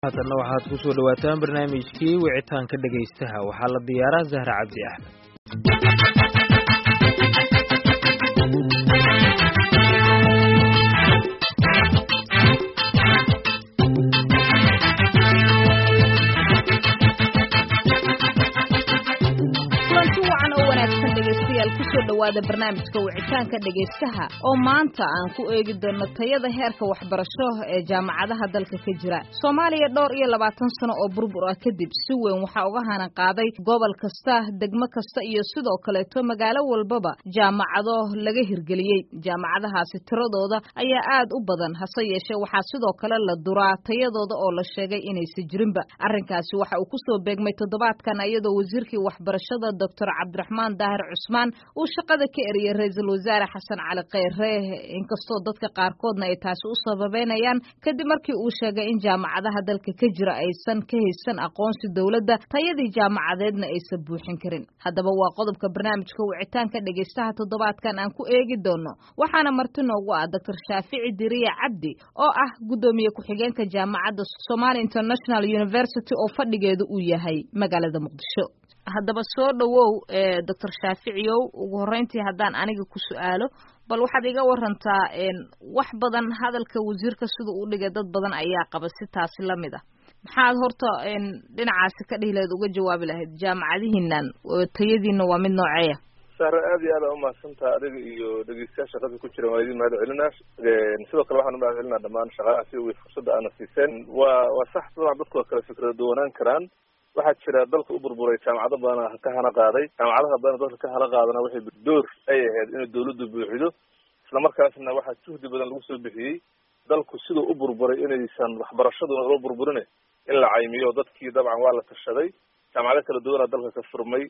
haatanna waxaad ku soo dhawaataan barnaamijkii wicitaanka dhegaystaha waxaa la diyaaraa zahra cabdi axmed kusoo dhawaada barnaamijka wicitaanka dhegaystaha oo maanta aan ku eegi doono tayada heerka waxbarasho ee jaamacadaha dalka ka jira soomaaliya dhowr iyo labaatan sano oo burbur ah kadib si weyn waxaa uga hanan qaaday gobol kasta degmo kasta iyo sidoo kaleeto magaalo walbaba jaamacado laga hirgeliyey jaamacadahaasi tiradooda ayaa aad u badan hase yeeshee waxaa sidoo kale la duraa tayadooda oo la sheegay inaysa jirinba arrinkaasi waxa uu kusoo beegmay toddobaadkan iyadoo wasiirkii waxbarashada doctor cabdiraxmaan daahir cusmaan uu shaqada ka eriyey ra-iisul wasaare xasan cali kheyre inkastoo dadka qaarkoodna ay taasi u sababeynayaan kadib markii uu sheegay in jaamacadaha dalka ka jira aysan ka haysan aqoonsi dowladda tayadii jaamacadeedna aysan buuxin karin haddaba waa qodobka barnaamijka wicitaanka dhegaystaha toddobaadkan aan ku eegi doono waxaana marti noogu ah doctor shaafici diriya cabdi oo ah guddoomiye ku-xigeenka jaamacadda somali international university oo fadhigeedu uu yahay magaalada muqdisho haddaba soo dhowow doctor shaaficiyow ugu horreyntii haddaan aniga ku su-aalo bal waxaad iga warantaa wax badan hadalka wasiirka siduu u dhigay dad badan ayaa qaba si taasi la mid ah maxaad horta dhinacaasi ka dhihi lahayd uga jawaabi lahayd jaamacadihiinan tayadiina waa mid nooceeya sahre aad iyo aad aa umahadsantaha adiga iyo dhegeystayaal shaqada ku jira waa idin mahad celinaa sidoo kale waxaan umahad celinaa dhamaan shaqaalaha si way fursadda aana siiseen waa waa sax dabcan dadku waa kala fikrada duwanaan karaan waxaa jira dalka u burburay jaamacado badan ka hana qaaday jaamacadaha badan dalka ka hana qaadana waxay door ay ahayd inay dawladdu buuxido islamarkaasna waxaa juhdi badan lagu soo bixiyey dalku siduu u burburay inaysan waxbarashaduna loo burburin in la caymiyo dadkii dabcan waa la tashaday jaamacado kala duwanaa dalka ka furmay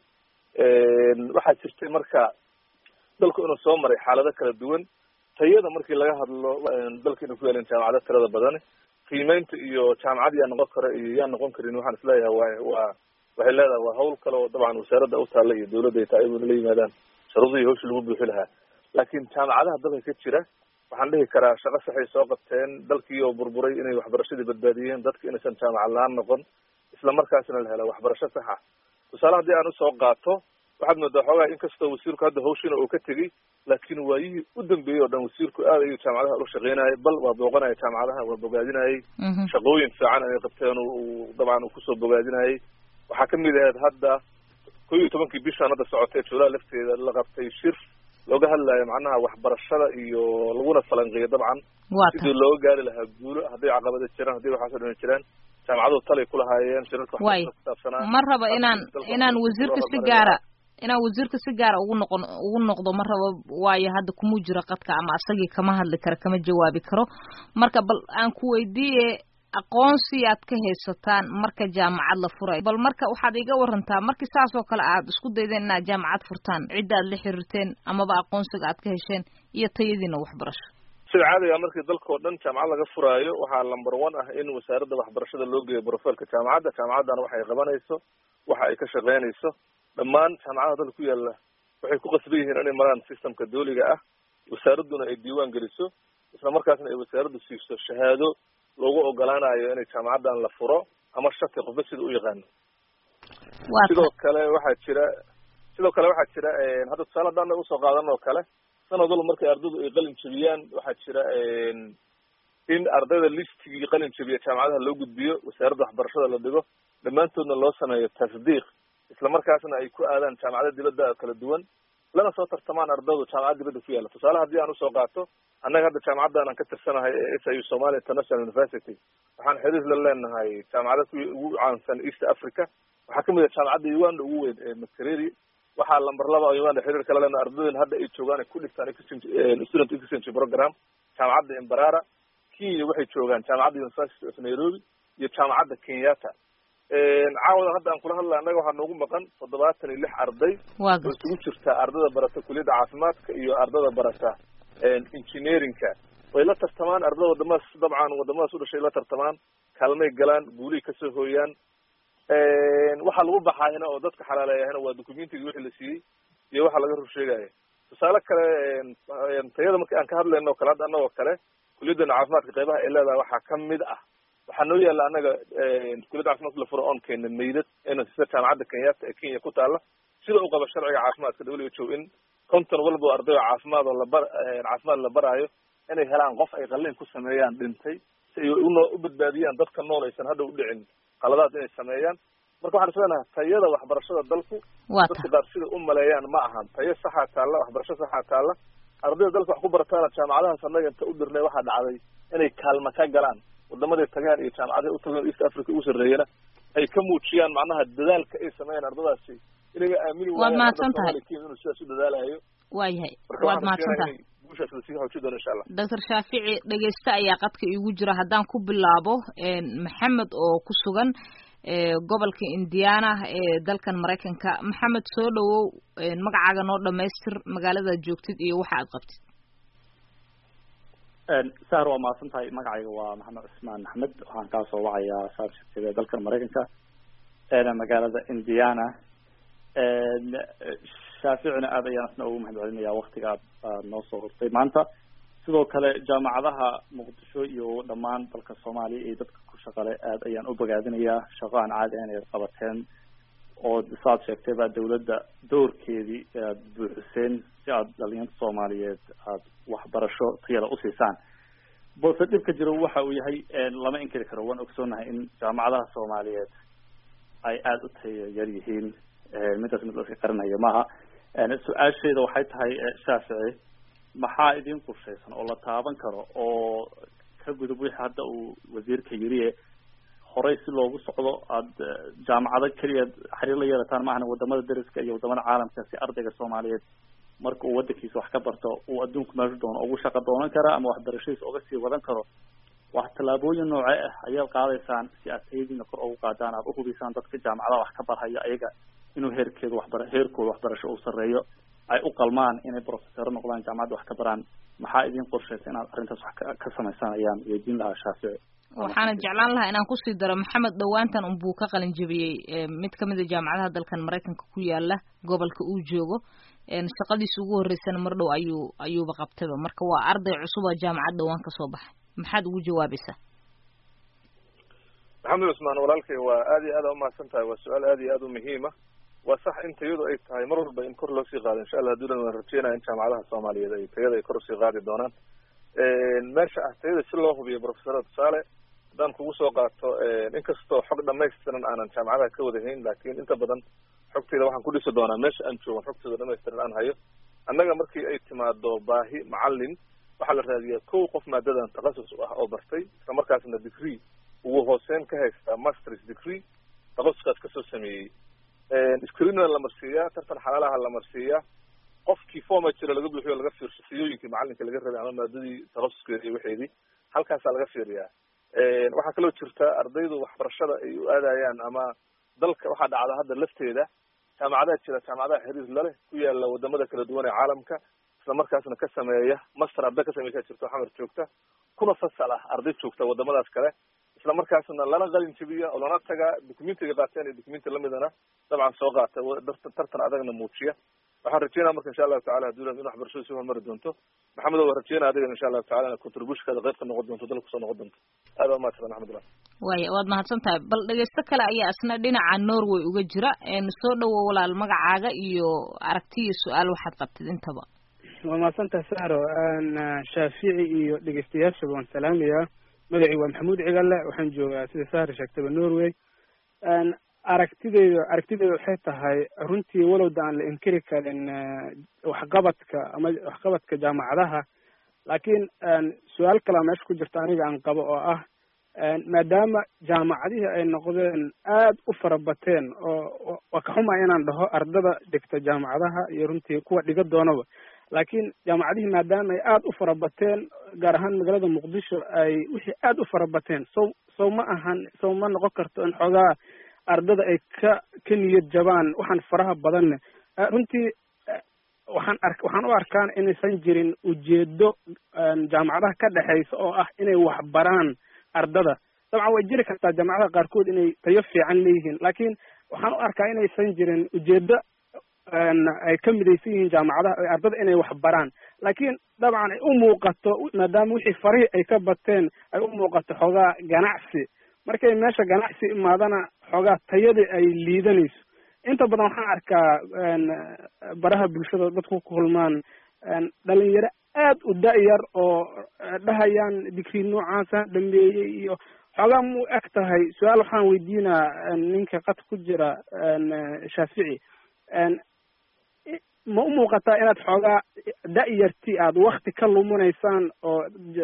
waxaa jirtay marka dalku inuu soo maray xaalado kala duwan tayada markii laga hadlo dalka inay ku yeeleen jaamacado tirada badan qiimeynta iyo jaamacad yaa noqon kara iyo yaa noqon karin waxaan isleeyahay wa waa waxay leedahay waa hawl kale oo dabcan wasaaradda u taalla iyo dawladda ay tahay ayaguna la yimaadaan sharuudihii hawshii lagu buuxi lahaa laakiin jaamacadaha dalka ka jira waxaan dhihi karaa shaqo saxay soo qabteen dalkii oo burburay inay waxbarashadii badbaadiyeen dadka inaysan jaamacad la-aan noqon isla markaasna la helo waxbarasho saxa tusaale haddii aan usoo qaato waxaad moodaa xoogaa inkastoo wasiirku hadda hawshiina uu ka tegey laakiin waayihii u dambeeyey oo dhan wasiirku aad ayuu jaamacadaha ula shaqeynayay bal waa booqanaya jaamacadaha waa bogaadinayay shaqooyin fiican ay qabteen uu dabcan uu kusoo bogaadinayay waxaa kamid ahayd hadda ko iyo tobankii bishaan hadda socotay juulaa lafteeda la qabtay shir looga hadlayo macnaha waxbarashada iyo laguna falanqeeyo dabcan sidii looga gaari lahaa guulo hadday caqabada jiraan hadday waxaasoo dhan jiraan jaamacaduhu talay kulahaayeen shirarka waxbarashada kusaabsanaa ma raba inaan inaan wasiirka si gaara inaan wasiirka si gaara ugu noqon ugu noqdo ma rabo waayo hadda kumuu jiro qadka ama asagii kama hadli karo kama jawaabi karo marka bal aan ku weydiiye aqoonsi aad ka haysataan marka jaamacad la furayo bal marka waxaad iga warantaa markii saas oo kale aad isku daydeen inaad jaamacad furtaan cidda aad la xiriirteen amaba aqoonsiga aad ka hesheen iyo tayadiina waxbarasho sida caadiga markii dalka oo dhan jaamacad laga furaayo waxaa number one ah in wasaaradda waxbarashada loo geeyo brofailka jaamacadda jaamacaddana waxa ay qabanayso waxa ay ka shaqeynayso dhammaan jaamacadaha dalka ku yaalla waxay ku qasban yihiin inay maraan systemka dooliga ah wasaaradduna ay diiwaan geliso isla markaasna ay wasaaraddu siiso shahaado loogu ogolaanayo inay jaamacaddan la furo ama shati qofba sida u yaqaano sidoo kale waxaa jira sidoo kale waxaa jira hadda tusaale haddaan usoo qaadan oo kale sanad walba markay ardaydu ay qalin jebiyaan waxaa jira in ardayda listigii qalin jebiya jaamacadaha loo gudbiyo wasaaradda waxbarashada la dhigo dhammaantoodna loo sameeyo tasdiiq isla markaasna ay ku aadaan jaamacada dibadda kala duwan lana soo tartamaan ardaydu jaamacad dibadda ku yaalla tusaale haddii aan usoo qaato annaga hadda jaamacaddan aan ka tirsanahay ee s i somali international university waxaan xiriir la leenahay jaamacada ku ugu caansan east africa waxaa kamid ah jaamacadda uganda ugu weyn ee makereri waxaa lamber laba oo uganda xiriir kala leenahay ardaydan hadda ay joogaan ay ku dhigtaan exchange student exchange program jaamacadda imbarara kenya waxay joogaan jaamacadda university of nairobi iyo jaamacadda kenyatta caawadan hadda aan kula hadlay annaga waxaa noogu maqan toddobaatan iyo lix arday oo isugu jirta ardada barata kuliyadda caafimaadka iyo ardada barata engineeringka way la tartamaan ardada wadamadaas dabcan wadamadaas u dhashay la tartamaan kaalmay galaan guulihii kasoo hooyaan waxaa lagu baxaayana oo dadka xalaaleeyahana waa documentiga wixii la siiyey iyo waxa laga rur sheegaya tusaale kale tayada marki aan ka hadlayno o kale hadda annagoo kale kuliyadana caafimaadka qeybaha ay leedahay waxaa kamid ah waxaa noo yaalla annaga kuliyadda caafimaadka la furo oon keena meydad ina sida jaamacadda kenyatta ee kenya ku taalla sida u qaba sharciga caafimaadka w h o in konton walba arday oo caafimaad oo labar caafimaad la baraayo inay helaan qof ay qalliin ku sameeyaan dhintay si ay uno u badbaadiyaan dadka nool aysan hadda u dhicin qaladaad inay sameeyaan marka waxaan isleenahay tayada waxbarashada dalku dadka qaar sida u maleeyaan ma ahan tayo saxaa taalla waxbarasho saxaa taalla ardayda dalka wax ku barataana jaamacadahaas annaga inta u dirnay waxaa dhacday inay kaalma ka galaan wadamaday tagaan iyo jaamacadaha utageen east africa ugu sarreeyana ay ka muujiyaan macnaha dadaalka ay sameeyaan ardadaasi inaga aamini waad mahadsan tahay inuu sidaas u dadaalayo waayahay waad mahadsan tahay guushaas lasii xoojin doono insha allah doctor shaafici dhegeyste ayaa qadka iigu jira haddaan ku bilaabo maxamed oo ku sugan gobolka indiana ee dalkan maraykanka maxamed soo dhawow magacaaga noo dhamaystir magaaladaad joogtid iyo waxa aad qabtid sahar waa mahadsan tahay magacayga waa maxamed cusmaan axmed waxaan kaa soo wacayaa saarshirtida dalkan maraykanka magaalada indiana shaaficina aad ayaan isna ugu mahad celinaya waktiga aad noo soo hortay maanta sidoo kale jaamacadaha muqdisho iyo dhammaan dalka soomaaliya iyo dadka ku shaqale aad ayaan u bogaadinayaa shaqo aan caadi ahayn ayaad qabateen oo saad sheegtay baa dawladda doorkeedii aad buuxiseen si aad dhalinyarta soomaaliyeed aad waxbarasho tayada usiisaan balse dhibka jiro waxa uu yahay lama inkiri karo waan ogsoonahay in jaamacadaha soomaaliyeed ay aada u tayo yar yihiin midaas mid laska qarinaya maaha su-aasheeda waxay tahay shaafici maxaa idin qorshaysan oo la taaban karo oo ka gudub wixii hadda uu wasiirka yiriye horey si loogu socdo aada jaamacado keliya xiriir la yeelataan maahana wadamada dariska iyo wadamada caalamka si ardayga soomaaliyeed marka uu wadankiisa wax ka barto uu adduunku meeshu doono ugu shaqo doonan kara ama waxbarashadiisa uga sii wadan karo wax tallaabooyin noocee ah ayaad qaadaysaan si aad tayadiina kor ugu qaadaan aad uhubisaan dadka jaamacadaha wax ka barhaya ayaga inuu heerkeedu waxbara heerkooda waxbarasho uu sarreeyo ay u qalmaan inay profesoro noqdaan jaamacadda wax ka baraan maxaa idin qorshaysa inaad arrintaas wax ka samaysaan ayaan weydiin lahaa shaafici waxaana jeclaan lahaa inaan kusii daro maxamed dhawaantan unbuu ka qalin jebiyey mid kamid a jaamacadaha dalkan maraykanka ku yaala gobolka uu joogo shaqadiisa ugu horreysana mar dhow ayuu ayuuba qabtayba marka waa arday cusub oo jaamacad dhawaan kasoo baxay maxaad ugu jawaabaysaa maxamed cusmaan walaalkay waa aad iyo aad a umahadsan tahay waa su-aal aad iyo aad u muhiima waa sax in tayadu ay tahay mar walba in kor loo sii qaado insha allah haduulan waan rajeynaya in jaamacadaha soomaaliyeed ay tayada ay kor usii qaadi doonaan meesha ah tayada si loo hubiyo profesora tusaale haddaan kugu soo qaato inkastoo xog dhamaystiran aanan jaamacadaha ka wadahayn laakin inta badan xogteyda waxaan ku dhisi doonaa meesha aan joogan xogteyda dhamaystiran aan hayo annaga markii ay timaado baahi macalin waxaa la raadiyaa kow qof maadadan takhasus ah oo bartay isla markaasna degree ugu hooseyn ka haysta masters degree takasuskaas kasoo sameeyey screenna la marsiiyaa tartan xalaalaha la marsiiyaa qofkii forma jira laga buuxiyo laga fiirsho siyooyinkii macalinka laga rabay ama maadadii takhasuskeeda iyo waxeedii halkaasaa laga fiiriyaa waxaa kaloo jirta ardaydu waxbarashada ay u aadayaan ama dalka waxaa dhacda hadda lafteeda jaamacadaha jira jaamacadaha xiriir laleh ku yaala wadamada kala duwan ee caalamka isla markaasna ka sameeya master arday ka sameysaa jirta xamar joogta kuna fasal ah arday joogta wadamadaas kale isla markaasna lana qalin jabiya oo lana tagaa documentiga qaateen iyo documenti lamidana dabcan soo qaata tartan adagna muujiya waxaan rajeynaya marka insha allahu tacala haduulan in waxbarashadu si horumari doonto maxamed waa rajeynaya adigan insha allahu tacala ina contributionkaada qayb ka noqon doonto dalka kusoo noqon doonto aad waa mahadsan axmedullah waaya waad mahadsan tahay bal dhegeysto kale ayaa isna dhinaca norway uga jira soo dhawo walaal magacaaga iyo aragti iyo su-aal waxaad qabtid intaba waa mahadsantaha saro shaafici iyo dhegeystayaashaba waan salaamayaa magacii waa maxamuud cigalle waxaan joogaa sida sahri sheegtaba norway aragtideyda aragtideyda waxay tahay runtii walowda aan la inkiri karin waxqabadka ama waxqabadka jaamacadaha laakiin su-aal kalea meesha ku jirta aniga aan qabo oo ah maadaama jaamacadihii ay noqdeen aad u fara bateen oo waa ka xuma inaan dhaho ardada dhigta jaamacadaha iyo runtii kuwa dhiga doonaba laakiin jaamacadihii maadaama ay aad u fara bateen gaar ahaan magaalada muqdisho ay wixii aad u fara bateen sow sow ma ahan sow ma noqon karto in xoogaa ardada ay ka ka niyad jabaan waxaan faraha badanne runtii waxaan ark waxaan u arkaan inaysan jirin ujeedo jaamacadaha ka dhexaysa oo ah inay waxbaraan ardada dabcan way jiri kartaa jaamacadaha qaarkood inay tayo fiican leeyihiin laakiin waxaan u arkaa inaysan jirin ujeedo ay ka midaysan yihiin jaamacadaha ardada inay waxbaraan laakiin dabcan ay u muuqato maadaama wixii farihii ay ka bateen ay u muuqato xoogaa ganacsi markay meesha ganacsi imaadana xoogaa tayadii ay liidanayso inta badan waxaan arkaa baraha bulshada dadku ku kulmaan dhalinyaro aad u da-yar oo dhahayaan digrii noocaasa dhameeyey iyo xoogaa mu eg tahay su-aal waxaan weydiinaa ninka qad ku jira shaafici ma u muuqataa inaad xoogaa da-yarti aad wakti ka luminaysaan oo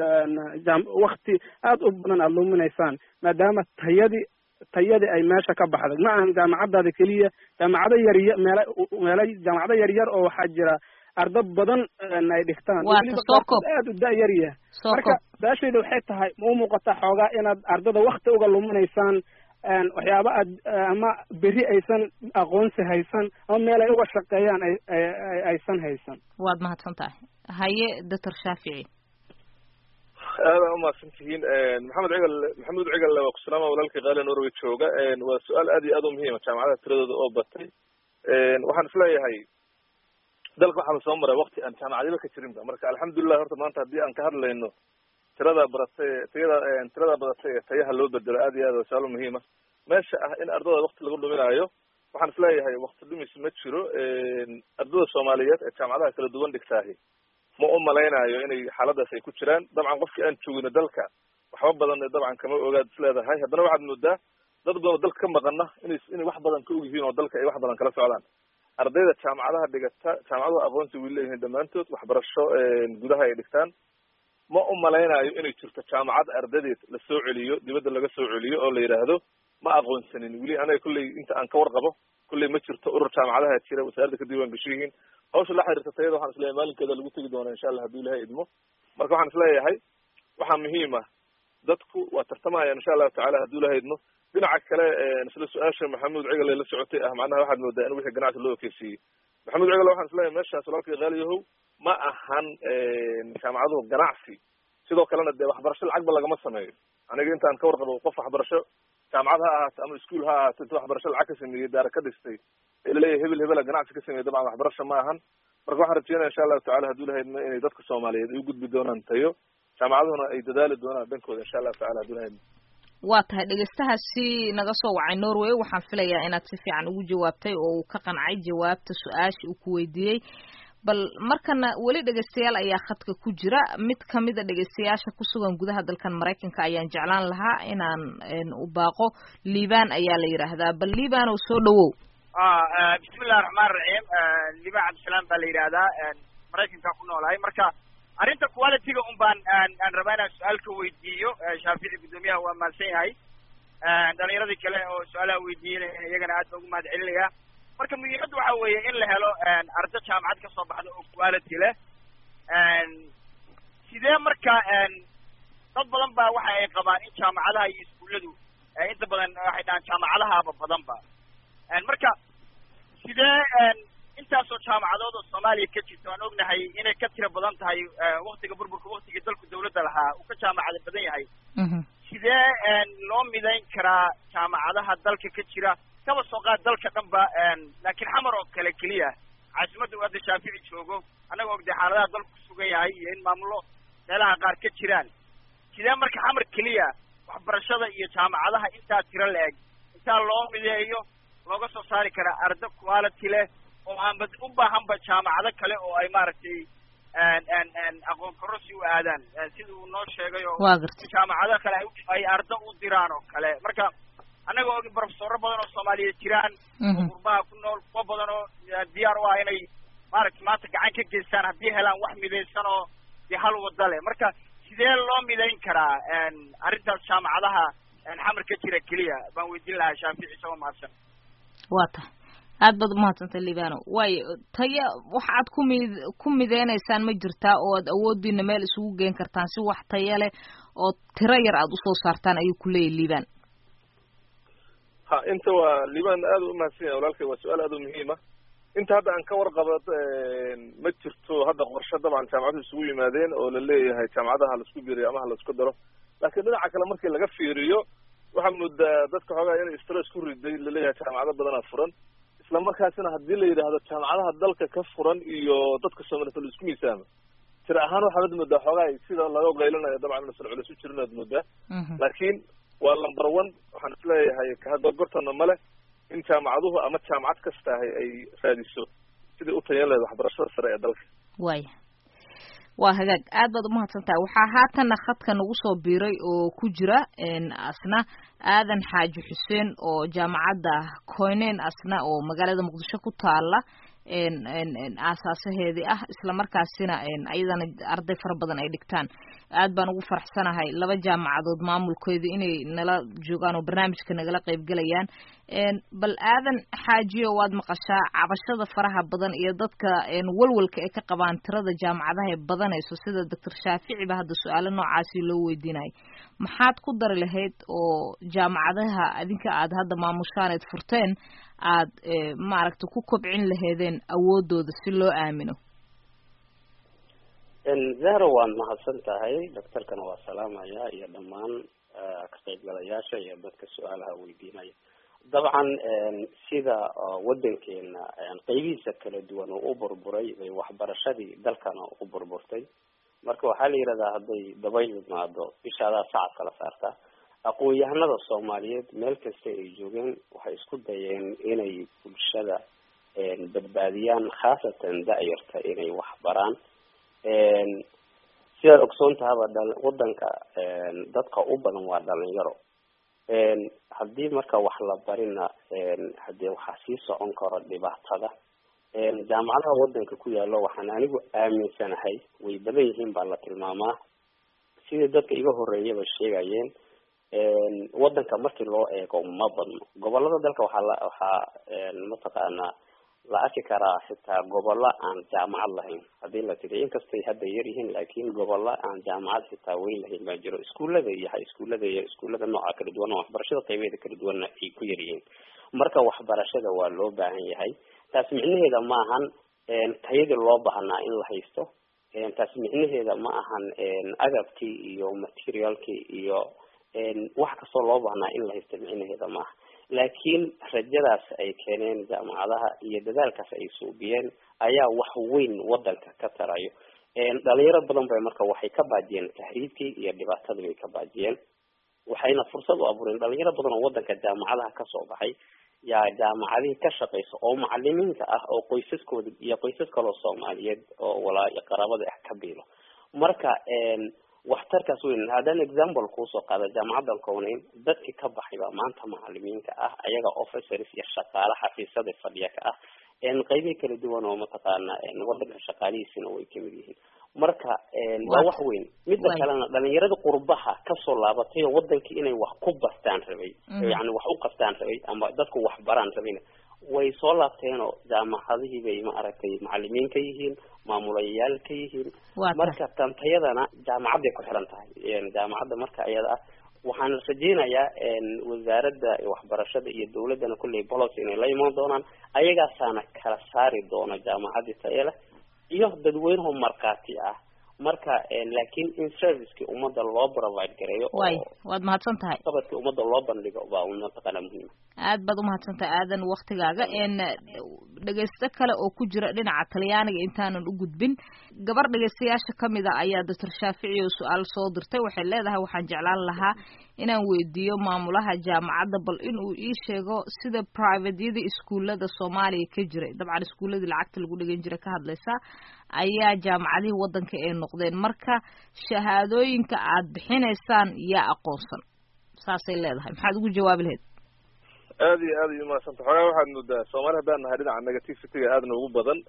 wakti aada u badan aada luminaysaan maadaama tayadii tayadii ay meesha ka baxday ma ahan jaamacadaada keliya jaamacado yarya meela meela jaamacado yaryar oo waxaa jira ardo badan ay dhigtaan weliba qaarkood aada u da-yar yahay marka su-aashayda waxay tahay ma u muuqataa xoogaa inaad ardada wakti uga luminaysaan waxyaaba aad ama beri aysan aqoonsi haysan ama meel ay uga shaqeeyaan ay aysan haysan waad mahadsan tahay haye doctor shaafici aada umahadsan tihiin maxamed cigal maxamuud cigal waa kusalaama walaalkii qaali norway jooga waa su-aal aad iyo aad u muhiima jaamacadaha tiradooda oo batay waxaan isleeyahay dalka waxaa lasoo maray wakti aan jaamacadiba ka jirinba marka alxamdulilah horta maanta haddii aan ka hadlayno tirada badatay tayada tirada badatay ee tayaha loo bedelo aad iyo aad waa su-aal muhiima meesha ah in ardada wakti lagu dhuminaayo waxaan isleeyahay wakti dhumis ma jiro ardada soomaaliyeed ee jaamacadaha kala duwan dhigtaahi ma u malaynayo inay xaaladaas ay ku jiraan dabcan qofkii aan joogino dalka waxba badan dabcan kama ogaad isleedahay haddana waxaad moodaa dad badan oo dalka ka maqana inay inay wax badan ka og yihiin oo dalka ay wax badan kala socdaan ardayda jaamacadaha dhigata jaamacaduhu aqoonsi way leeyihiin dhammaantood waxbarasho gudaha ay dhigtaan ma u malaynayo inay jirto jaamacad ardadeed la soo celiyo dibadda laga soo celiyo oo la yidhaahdo ma aqoonsanin weli anaga kolley inta aan ka warqabo kolley ma jirto urur jaamacadaha jira wasaaradda ka diiwaan gasho yihiin hawsha la xiriirta tayada waxaan isleeyahay maalinkeeda lagu tegi doonaa insha allah hadduu ilahay idmo marka waxaan isleeyahay waxaa muhiim ah dadku waa tartamayaan insha allahu tacala hadduu ilahay idmo dhinaca kale isla su-aasha maxamuud cigal la socotay ah macnaha waxaad moodaa in wixii ganacsi loo ekeysiiyey maxamuud cigal waxaan isleeyahay meeshaas walaalkii qaaliyahow ma ahan jaamacaduhu ganacsi sidoo kalena dee waxbarasho lacagba lagama sameeyo aniga intaan ka warqabo qof waxbarasho jaamacad ha ahaato ama iskuol ha ahaato inta waxbarasho lacag ka sameeyey daara ka dhistay ee laleeyahay hebel hebela ganacsi ka sameeyey dabcan waxbarasho ma ahan marka waxaan rajeynaya insha allahu tacala hadduu ilahay idmo inay dadka soomaaliyeed ay u gudbi doonaan tayo jaamacaduhuna ay dadaali doonaan dhankooda insha allahu tacala hadduu ilahay idmo waa tahay dhegeystahaasi naga soo wacay norway waxaan filayaa inaad si fiican ugu jawaabtay oo uu ka qancay jawaabta su-aasha uu ku weydiiyey bal markana weli dhegeystayaal ayaa khadka ku jira mid kamida dhegeystayaasha kusugan gudaha dalkan maraykanka ayaan jeclaan lahaa inaan u baaqo liban ayaa la yidhaahdaa bal liban oo soo dhawow bismillahi raxmaan raxiim liban cabdisalaam baa la yidhaahdaa maraykanka ku noolahay marka arrinta qualityga un baan aan rabaa inaan su-aal ka weydiiyo shaafici guddoomiyaha waa mahadsan yahay dhalinyaradii kale oo su-aalaha weydiinaya iyagana aad baan ugu mahad celinaya marka muhiimadda waxa weeye in la helo ardo jaamacad kasoo baxda oo quality leh sidee marka dad badan ba waxa ay qabaan in jaamacadaha iyo iskuulladu inta badan waxay dhahaan jaamacadahaaba badanba marka sidee intaasoo jaamacadood oo soomaaliya ka jirta waan ognahay inay ka tiro badan tahay waktiga burburka waktiga dalku dawladda lahaa uu ka jaamacada badan yahay sidee loo midayn karaa jaamacadaha dalka ka jira kaba soo qaad dalka dhan ba laakiin xamar oo kale keliya caasimadda uu hadda shaafici joogo annaga ogday xaaladaha dalku kusugan yahay iyo in maamulo meelaha qaar ka jiraan sidee marka xamar keliya waxbarashada iyo jaamacadaha intaa tiro la-eg intaa loo mideeyo looga soo saari karaa ardo quality leh oo aanba u baahanba jaamacado kale oo ay maaragtay aqoon kororsi u aadaan sida uu noo sheegay oo jaamacado kale ay ardo u diraan oo kale marka annaga og brofesoro badan oo soomaaliyeed jiraan oo qurbaha ku nool kuwa badan oo diyaar u ah inay maaragtay maanta gacan ka geystaan haddii helaan wax midaysan oo dee hal wada leh marka sidee loo midayn karaa arrintaas jaamacadaha xamar ka jira keliya baan weydiin lahaa shaafici isagoo mahadsan waa tahay aad baad umahadsantay libano waayo taya waxa aad ku mid ku mideynaysaan ma jirtaa oo aad awoodiina meel isugu geen kartaan si wax taya leh oo tiro yar aad usoo saartaan ayuu ku leeyahy liban ha inta waa liban aad u umahadsan yahay walaalkay waa su-aal aad u muhiima inta hadda aan ka warqabo ma jirto hadda qorshe dabcan jaamacaduhu isugu yimaadeen oo la leeyahay jaamacadaha laisku biriyo ama ha laisku daro laakiin dhinaca kale markii laga fiiriyo waxaa moodaa dadka xoogaa inay stress ku riday laleeyahay jaamacado badanaa furan isla markaasina haddii la yidhaahdo jaamacadaha dalka ka furan iyo dadka soomaaliyed la isku miisaamo tira ahaan waxaad moodaa xoogaa sida laga qaylanayo dabcan masan culis u jirin aad moodaa laakiin waa number one waxaan isleeyahay kahadogortana male in jaamacaduhu ama jaamacad kasta ahay ay raadiso sidai u tayan lahayd waxbarashada sare ee dalka waaya waa hagaag aad baad umahadsan tahay waxaa haatanna khadka nagu soo biiray oo ku jira asna aadan xaaji xuseen oo jaamacadda coynen asna oo magaalada muqdisho ku taala aasaasaheedii ah isla markaasina ayadana arday fara badan ay dhigtaan aad baan ugu faraxsanahay laba jaamacadood maamulkeedu inay nala joogaan oo barnaamijka nagala qaybgelayaan bal aadan xaajiyo waad maqashaa cabashada faraha badan iyo dadka walwalka ay ka qabaan tirada jaamacadaha ee badanayso sida doctor shaaficiba hadda su-aalo noocaasi loo weydiinayay maxaad ku dari lahayd oo jaamacadaha adinka aad hadda maamushaan eed furteen aad maaragta ku kobcin laheedeen awoodooda si loo aamino zahro waad mahadsan tahay doctorkana waa salaamaya iyo dhammaan ka qaybgalayaasha iyo dadka su-aalaha weydiinaya dabcan sida wadankeena qeybihiisa kala duwan oo u burburay bay waxbarashadii dalkana u burburtay marka waxaa la yidhahdaa hadday dabayl imaado ishaadaa sacad kala saarta aqoon-yahanada soomaaliyeed meel kasta ay joogeen waxay isku dayeen inay bulshada badbaadiyaan khaasatan da-yarta inay waxbaraan sidaad ogsoon tahaba dha- wadanka dadka u badan waa dhalinyaro haddii marka wax la barina hadee waxaa sii socon karo dhibaatada jaamacadaha wadanka ku yaalo waxaan anigu aaminsanahay way badan yihiin baa la tilmaamaa sidii dadka iga horeeyaba sheegayeen wadanka markii loo eego ma badno gobolada dalka waxaa la waxaa mataqaanaa la arki karaa xitaa gobolla aan jaamacad lahayn hadii la tiri inkastay hadda yar yihiin laakiin gobolla aan jaamacad xitaa weyn lahayn baa jiro iskuullada iyo ha iskuullada iyo iskuullada nooca kala duwan oo waxbarashada qaybeeda kala duwanna ay ku yar yihiin marka waxbarashada waa loo baahan yahay taas micnaheeda ma ahan tayadii loo baahnaa in la haysto taas micnaheeda ma ahan agabkii iyo materialkii iyo wax kastoo loo baahnaa in la haysto micnaheeda maaha laakiin rajadaas ay keeneen jaamacadaha iyo dadaalkaas ay suubiyeen ayaa wax weyn wadanka ka tarayo dhalinyaro badan bay marka waxay ka baajiyeen tahriibkii iyo dhibaatadii bay ka baajiyeen waxayna fursad u abuureen dhalinyaro badan oo wadanka jaamacadaha kasoo baxay yaa jaamacadihii ka shaqeysa oo macalimiinta ah oo qoysaskooda iyo qoysas kaloo soomaaliyeed oo walaa qaraabada ah ka biilo marka waxtarkaas weyn haddaan example kuusoo qaada jaamacadan kowneyn dadkii ka baxay baa maanta macalimiinka ah ayaga officers iyo shaqaale xafiisyada fadhiya ka ah qeybihi kala duwan oo mataqaana wadanka shaqaalihiisina way kamid yihiin marka waa wax weyn midda kalena dhalinyarada qurbaha kasoo laabatay oo wadankii inay wax ku bartaan rabay yani wax u qabtaan rabay ama dadku wax baraan rabayna way soo laabteenoo jaamacadihii bay maaragtay macalimiin ka yihiin maamulayaal ka yihiin marka tantayadana jaamacadday ku xiran tahay jaamacadda marka iyada ah waxaan rajeynayaa wasaaradda waxbarashada iyo dawladdana kulley policy inay la imaan doonaan ayagaasaana kala saari doona jaamacadii tayale iyo dadweynuhu markhaati ah marka laakiin in servicekii ummadda loo provide gareeyo way waad mahadsan tahay qabadkii ummadda loo bandhigo baa mataqaana muhiima aad baad umahadsan tahay aadan waktigaaga dhegeysto kale oo ku jira dhinaca talyaaniga intaanan u gudbin gabar dhegeystayaasha kamid a ayaa doctor shaafici oo su-aal soo dirtay waxay leedahay waxaan jeclaan lahaa inaan weydiiyo maamulaha jaamacadda bal inuu ii sheego sida privateyada iskuullada soomaaliya ka jiray dabcan iskuulladii lacagta lagu dhegan jiray ka hadlaysa ayaa jaamacadihii wadanka ay noqdeen marka shahaadooyinka aad bixinaysaan yaa aqoonsan saasay leedahay maxaad ugu jawaabi lahayd aada iyo aad ay umahadsanta xoogaa waxaad moodaa soomaali haddaan nahay dhinaca negativity-ga aadna ugu badan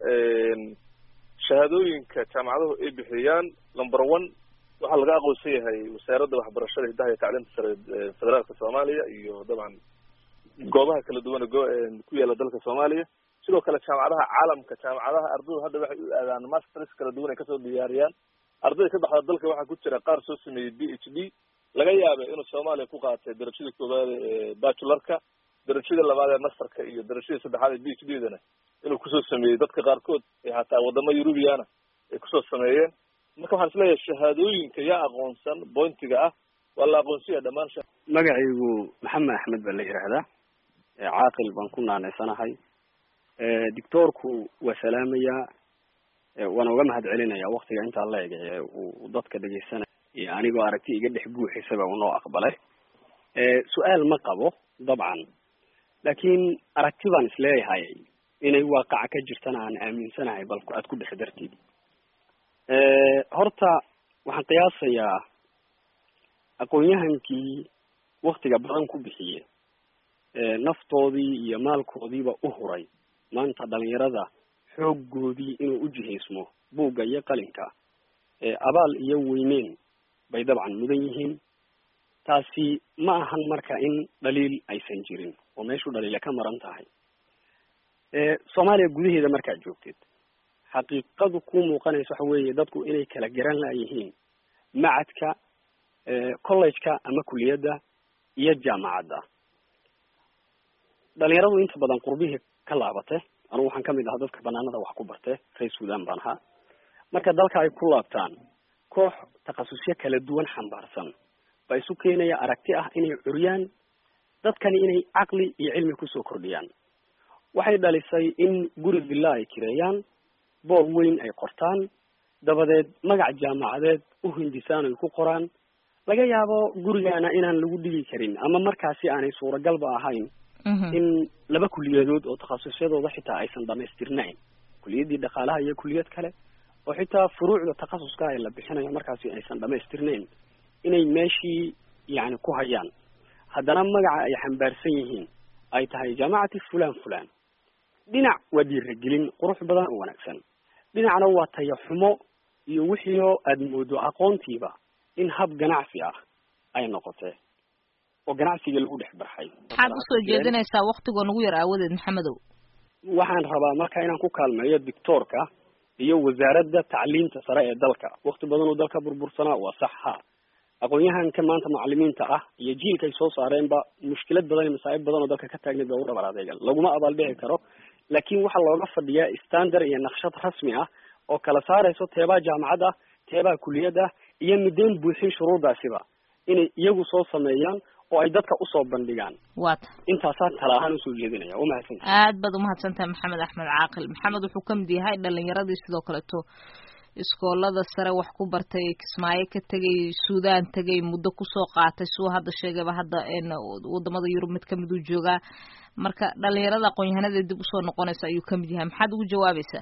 shahaadooyinka jaamacaduhu ay bixiyaan number one waxaa laga aqoonsan yahay wasaaradda waxbarashada hiddaha iyo tacliinta sare federaalka soomaaliya iyo dabcan goobaha kala duwan go ku yaala dalka soomaaliya sidoo kale jaamacadaha caalamka jaamacadaha ardaydu hadda waxay u aadaan masters kala duwan ay kasoo diyaariyaan ardayda ka baxda dalka waxaa ku jira qaar soo sameeyey b h d laga yaaba inuu soomaaliya ku qaatay darajada koowaad ee bachularka darajada labaad ee masterka iyo darajada saddexaad ee b h d dana inuu kusoo sameeyey dadka qaarkood ee hataa wadamo eurubiana ay kusoo sameeyeen marka waxaan isleeyahay shahaadooyinka yaa aqoonsan bointiga ah waa la aqoonsiyaya dhamaan magacaygu maxamed axmed baa la yihahdaa caaqil baan ku naanaysanahay doctoorku waa salaamayaa waana uga mahad celinayaa waktiga intaa la eg uu dadka dhegeysanaya iyo anigoo aragti iga dhex guuxisaba unoo aqbalay su-aal ma qabo dabcan laakiin aragti baan isleeyahay inay waaqaca ka jirtana aan aaminsanahay bal aad ku dhex dartid horta waxaan qiyaasayaa aqoon-yahankii waktiga badan ku bixiye naftoodii iyo maalkoodiiba u huray maanta dhalinyarada xooggoodii inuu u jihaysmo buugga iyo qalinka abaal iyo weyneyn bay dabcan mudan yihiin taasi ma ahan marka in dhaliil aysan jirin oo meeshu dhaliila ka maran tahay soomaaliya gudaheeda markaad joogtid xaqiiqadu ku muuqanaysa waxa weeye dadku inay kala garan laayihiin macadka college-ka ama kuliyadda iyo jaamacadda dhalinyaradu inta badan qurbihii ka laabate anugu waxaan kamid ahaa dadka banaanada wax ku barte reer sudan baan ahaa marka dalka ay ku laabtaan koox takhasusyo kala duwan xambaarsan baa isu keenaya aragti ah inay curyaan dadkani inay caqli iyo cilmi kusoo kordhiyaan waxay dhalisay in guri villa ay kireeyaan boor weyn ay qortaan dabadeed magac jaamacadeed u hindisaan ay ku qoraan laga yaabo gurigaana inaan lagu dhigi karin ama markaasi aanay suuragalba ahayn in laba kuliyadood oo takhasusyadooda xitaa aysan dhamaystirnayn kuliyaddii dhaqaalaha iyo kuliyad kale oo xitaa furuucda takhasuska ee la bixinayo markaasi aysan dhamaystirnayn inay meeshii yani ku hayaan haddana magaca ay xambaarsan yihiin ay tahay jaamacati fulan fulan dhinac waa dhiiragelin qurux badan oo wanaagsan dhinacna waa taya xumo iyo wixiioo aada moodo aqoontiiba in hab ganacsi ah ay noqotee oo ganacsiga lagu dhex barxay maxaad usoo jeedinaysaa waktigoo nagu yar aawadeed maxamedow waxaan rabaa marka inaan ku kaalmeeyo dictoorka iyo wasaaradda tacliinta sare ee dalka wakti badan oo dalka burbursanaa waa sax ha aqoon-yahanka maanta macalimiinta ah iyo jiilka ay soo saareenba mushkilad badan iyo masaa'ib badan oo dalka ka taagneed baa u dhabar adeegan laguma abaaldhici karo laakiin waxaa looga fadhiyaa standard iyo naqshad rasmi ah oo kala saarayso teebaa jaamacad ah teebaa kuliyad ah iyo mideen buuxin shuruurdaasiba inay iyagu soo sameeyaan oo ay dadka usoo bandhigaan wata intaasaa tala ahaan usoo jeedinaya umahadsan aad baad umahadsantahay maxamed axmed caaqil maxamed wuxuu kamid yahay dhalinyaradii sidoo kaleeto iskoolada sare wax ku bartay kismaayo ka tegay suudaan tegay muddo kusoo qaatay suu hadda sheegayba hadda wadamada yurub mid kamid uu joogaa marka dhalinyarada aqoon-yahanada dib usoo noqonaysa ayuu kamid yahay maxaad ugu jawaabaysaa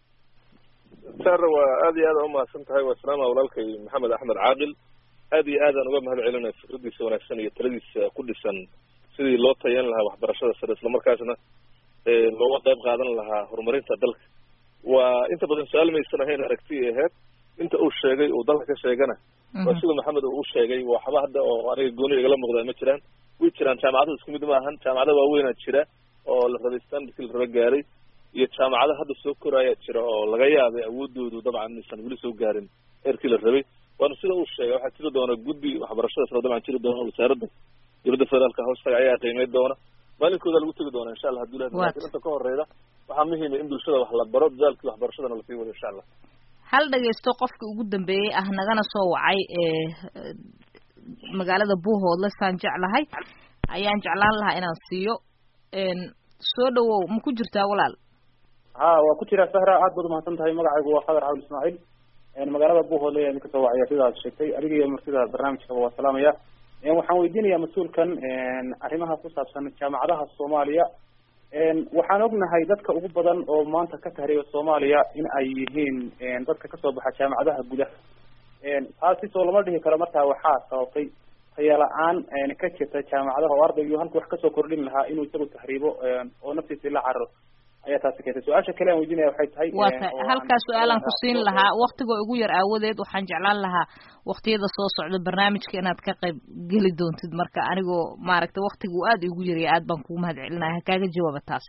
sara waa aad iyo aad umahadsan tahay waa salaama walaalkay maxamed axmed caaqil aad iyo aadaan uga mahad celinaya fikradiisa wanaagsan iyo taladiisa ku dhisan sidii loo tayan lahaa waxbarashada sare islamarkaasna looga qayb qaadan lahaa horumarinta dalka waa inta badan su-aal maysan ahayn aragti aheyd inta uu sheegay uu dalka ka sheegana waa sida maxamed uu sheegay waxba hadda oo aniga gooni igala muuqdaa ma jiraan way jiraan jaamacada isku mid maahan jaamacada waaweynaa jira oo la rabay standardkii la raba gaaray iyo jaamacada hadda soo koraayaa jira oo laga yaabay awoodoodu dabcan aysan weli soo gaarin heerkii la rabay waana sida uu sheegay waxaa jiri doona guddi waxbarashada sare dabcan jiri doona wasaaradda dowladda federaalka hoostaga ayaa qiimeyn doona maalinkooda lagu tegi doona insha allah haduu ilahi lakin inta ka horeyda waxaa muhiima in bulshada wax la baro dadaalkii waxbarashadana lasii wado insha allah hal dhagaysto qofka ugu dambeeyey ah nagana soo wacay ee magaalada buuhoodle saan jeclahay ayaan jeclaan lahaa inaan siiyo soo dhawow ma ku jirtaa walaal ha waa ku jiraa sahra aad baad umahadsan tahay magacaygu waa khadar cabdi ismaaciil magaalada buuhoodle ayaan kasoo wacaya sida aad sheegtay adiga iyo martida barnaamijkaba waa salaamaya waxaan weydiinayaa mas-uulkan arrimaha ku saabsan jaamacadaha soomaaliya waxaan ognahay dadka ugu badan oo maanta ka tahriiba soomaaliya in ay yihiin dadka kasoo baxa jaamacadaha gudaha taasi soo lama dhihi karo markaa waxaa sababtay tayala-aan ka jirta jaamacadaha oo ardaygu halku wax kasoo kordhin lahaa inuu isagu tahriibo oo naftiisa la cararo ayaa taasi keentay su-aasha kale aan weydiinaya waxay tahay waa ta halkaa su-aalaan ku siin lahaa waktigoo ugu yar aawadeed waxaan jeclaan lahaa waktiyada soo socda barnaamijka inaad ka qayb geli doontid marka anigoo maaragtay waktigu aad igu yaraya aad baan kugu mahad celinaya hakaaga jawaaba taas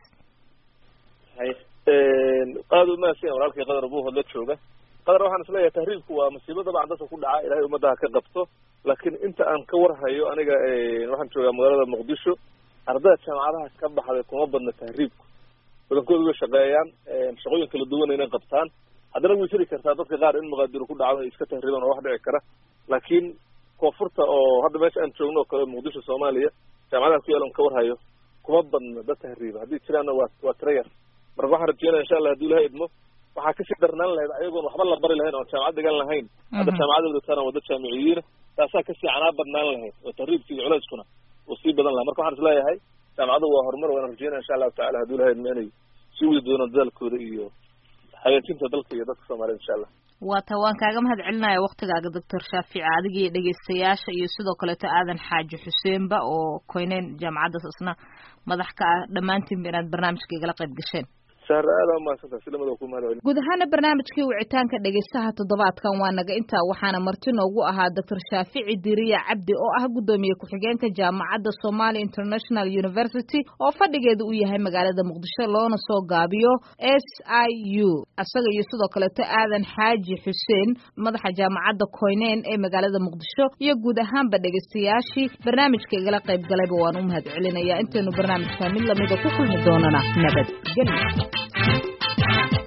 aada umahadsan walaalkay qadar buuhood la jooga qadar waxaan isleeyahay tahriibku waa masiibo dabcan dadka ku dhaca ilahay ummadaha ka qabto laakiin inta aan ka warhayo aniga waxaan joogaa magaalada muqdisho ardayda jaamacadaha ka baxday kuma badna tahriibku badankooda way shaqeeyaan shaqooyin kala duwan inay qabtaan haddana way jiri kartaa dadka qaar in muqaadiro ku dhacdo ay iska tahriibaan oo wax dhici kara laakiin koonfurta oo hadda meesha aan joogno oo kale muqdisho soomaaliya jaamacadaha ku yaalan ka warhayo kuma badna dad tahriiba haddii jiraanna waa waa tira yar marka waxaan rajeynaya insha allah haduu ilaha idmo waxaa kasii darnaan lahayd ayagoon waxba la bari lahayn oon jaamacad dhigan lahayn hadda jaamacada wadataan wada jaamiciyiina taasaa kasii canaa badnaan lahayd oo tahriibka iyo culeyskuna uu sii badan lahaa marka waxaan isleeyahay jaamacadda waa horumar waana rajeynaya insha allahu tacala hadduu lahayd ma inay sii wadi doonaan dadaalkooda iyo hagaajinta dalka iyo dadka soomaaliyed insha allah waa ta waan kaaga mahad celinaya waktigaaga doctor shaafici adiga iyo dhegeystayaasha iyo sidoo kaleeto aadan xaaji xuseenba oo koyneyn jaamacaddaas isna madax ka ah dhammaantiinba inaad barnaamijka igala qayb gasheen sahra aada umahadsantaha si lamada ku mahad celin guud ahaana barnaamijkii wicitaanka dhegeystaha toddobaadkan waa naga intaa waxaana marti noogu ahaa doctor shaafici diriya cabdi oo ah guddoomiye ku-xigeenka jaamacadda somali international university oo fadhigeedu uu yahay magaalada muqdisho loona soo gaabiyo s i u isaga iyo sidoo kaleeto aadan xaaji xuseen madaxa jaamacadda koyneyn ee magaalada muqdisho iyo guud ahaanba dhegeystayaashii barnaamijka igala qayb galayba waan u mahad celinayaa intaynu barnaamijka mid lamida ku kulmi doonana nabadgelyo